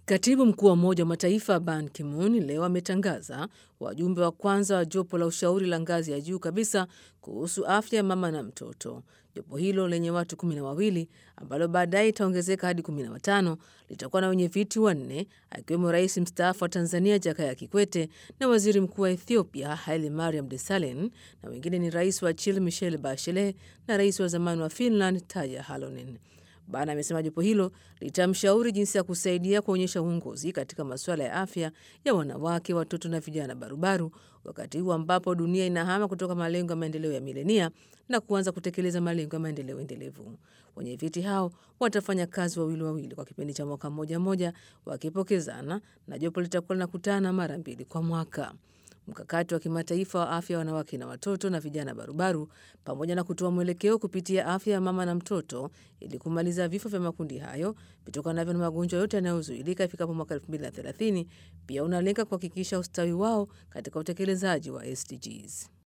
Katibu mkuu wa Umoja wa Mataifa Ban Ki-moon leo ametangaza wajumbe wa kwanza wa jopo la ushauri la ngazi ya juu kabisa kuhusu afya ya mama na mtoto. Jopo hilo lenye watu kumi na wawili ambalo baadaye itaongezeka hadi kumi na watano litakuwa na wenye viti wanne akiwemo rais mstaafu wa Tanzania Jakaya Kikwete na waziri mkuu wa Ethiopia Haile Mariam Desalegn, na wengine ni rais wa Chile Michelle Bachelet na rais wa zamani wa Finland Tarja Halonen. Bana amesema jopo hilo litamshauri jinsi ya kusaidia kuonyesha uongozi katika masuala ya afya ya wanawake, watoto na vijana barubaru, wakati huu ambapo dunia inahama kutoka malengo ya maendeleo ya milenia na kuanza kutekeleza malengo ya maendeleo endelevu. Wenye viti hao watafanya kazi wawili wawili kwa kipindi cha mwaka mmoja mmoja, wakipokezana na jopo litakuwa linakutana mara mbili kwa mwaka. Mkakati wa kimataifa wa afya ya wanawake na watoto na vijana barubaru, pamoja na kutoa mwelekeo kupitia afya ya mama na mtoto ili kumaliza vifo vya makundi hayo vitokanavyo na magonjwa yote yanayozuilika ifikapo mwaka 2030 pia unalenga kuhakikisha ustawi wao katika utekelezaji wa SDGs.